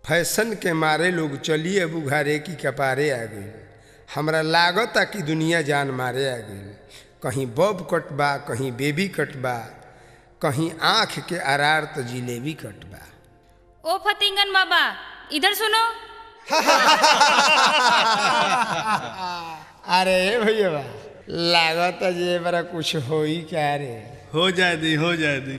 fashion के मारे लोग चलिए बुघारे की कपारे आ गई हमरा लागता कि दुनिया जान मारे आ गई कहीं बब कट बा कहीं बेबी कट बा कहीं आँख के अरार तो जिलेबी कट बा ओ फतिंगन बाबा इधर सुनो अरे भैया लागता जे बड़ा कुछ होई क्या रे हो जाए दी हो जाए दी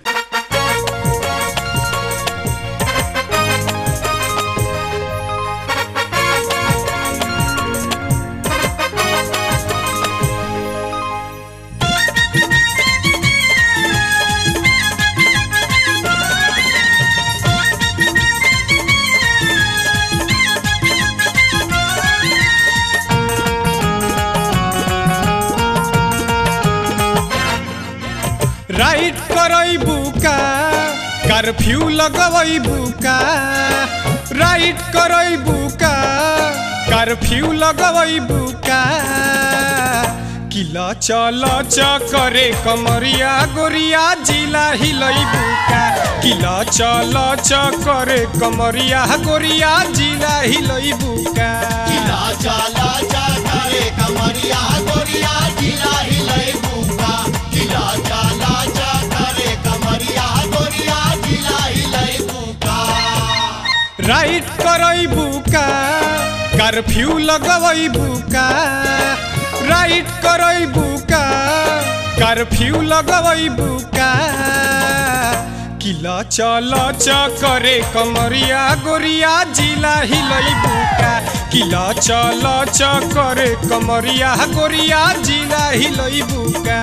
राइट करई बुका कर्फ्यू लगवई बुका राइट करई बुका कर्फ्यू लगवई बुका किला चल करे कमरिया गोरिया जिला हिलई बुका किला चल करे कमरिया गोरिया जिला हिलई बुका राइट करई बुका कर्फ्यू लगवई बुका राइट करई बुका कर्फ्यू लगवई बुका किला चल करे कमरिया गोरिया जिला हिलई बुका किला चल करे कमरिया गोरिया जिला हिलई बुका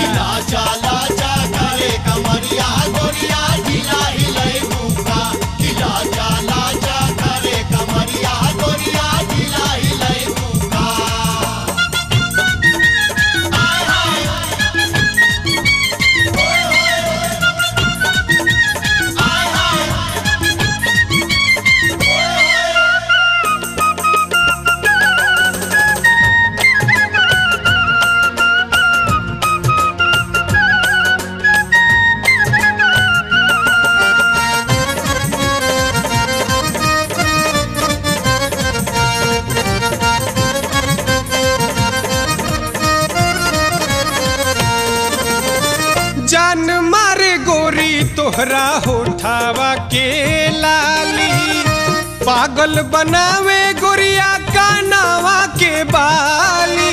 जान मारे गोरी तोहरा होठावा के लाली पागल बनावे गोरिया कानावा के बाली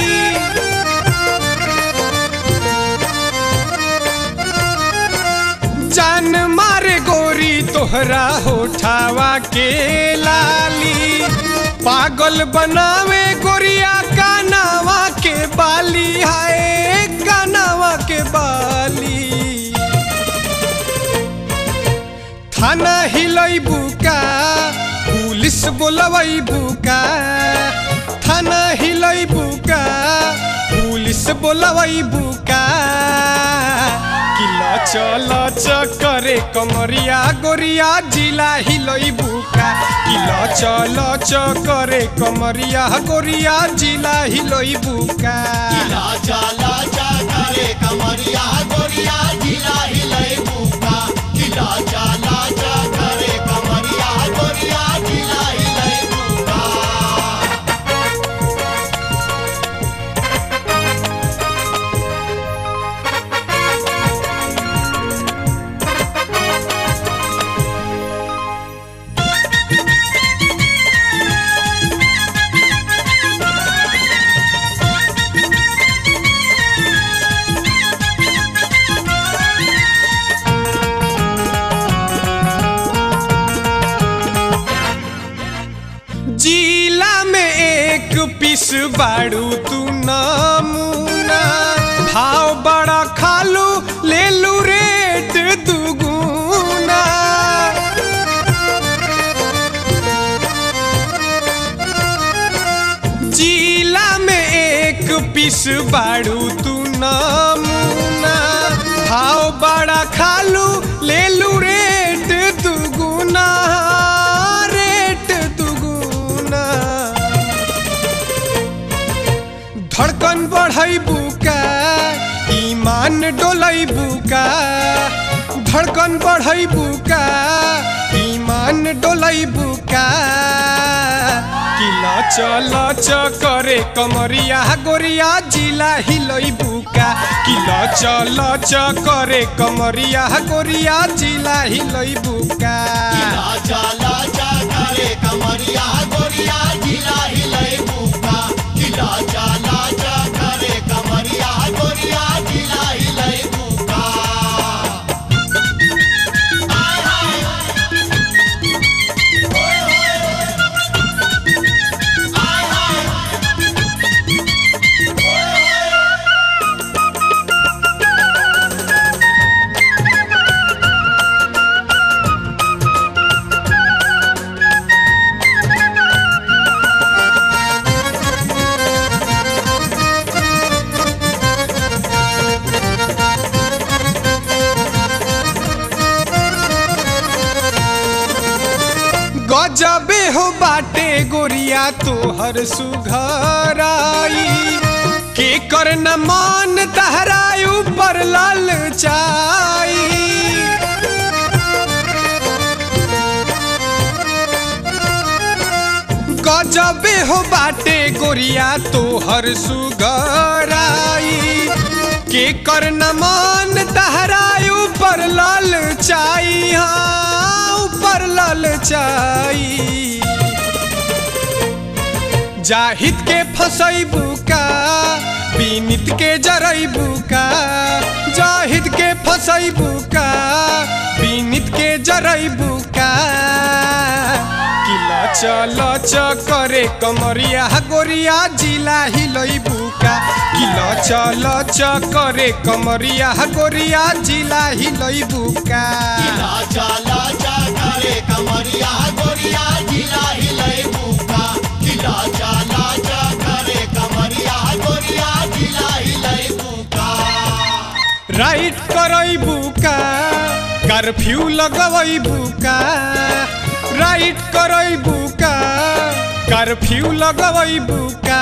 जान मारे गोरी तोहरा होठावा के लाली पागल बनावे गोरिया कानावा के बाली हाय कानावा के बाली थाना हिलई बुका पुलिस बोलवई बुका थाना हिलई बुका पुलिस बोलवई बुका किला चल करे कमरिया गोरिया जिला हिलई बुका किला चल करे कमरिया गोरिया जिला हिलई बुका जिला में एक पीस बाड़ू तू नमूना भाव बड़ा खालू ले लू रेट दुगुना जिला में एक पीस बाड़ू तू नमूना भाव बड़ा खालू ले लू रेट दुगुना रेट दुगुना धड़कन बढ़ई बुका ईमान डोलई बुका धड़कन बढ़ई बुका ईमान मन डोलई बुका किला चल च करे कमरिया गोरिया जिला हिलई बुका किला चल च करे कमरिया गोरिया जिला हिलई बुका लाजा लाजा करे कमरिया गोरिया जिला हिलई बुका कि लाजा लाजा करे कमरिया गोरिया जिला हिलई बुका गजबे हो बाटे गोरिया तोहर सुघराई के कर न मान तहराई ऊपर लाल चाई गजबे हो बाटे गोरिया तोहर सुघराई के कर न मान तहराई ऊपर लाल चाई हाँ ऊपर लाल चाई जाहिद के फसैबू का बीनित के जरैबू का जाहिद के फसैबू का बीनित के जरैबू का किला चल च करे कमरिया गोरिया जिला हिलैबू का किला चल च करे कमरिया गोरिया जिला हिलैबू का लाजा लाजा करे कमरिया गोरिया जिला हिलई बुका कि लाजा लाजा करे कमरिया गोरिया जिला हिलई बुका राइट करैबू का कर्फ्यू लगवैबू का राइट करैबू का कर्फ्यू लगवैबू का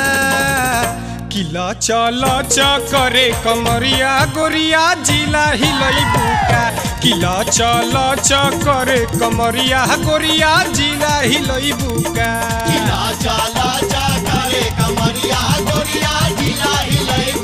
किला चल च करे कमरिया गोरिया जिला हिलैबू का किला चल च करे कमरिया गोरिया जिला हिलैबू का लाजा लाजा करे कमरिया गोरिया जिला हिलई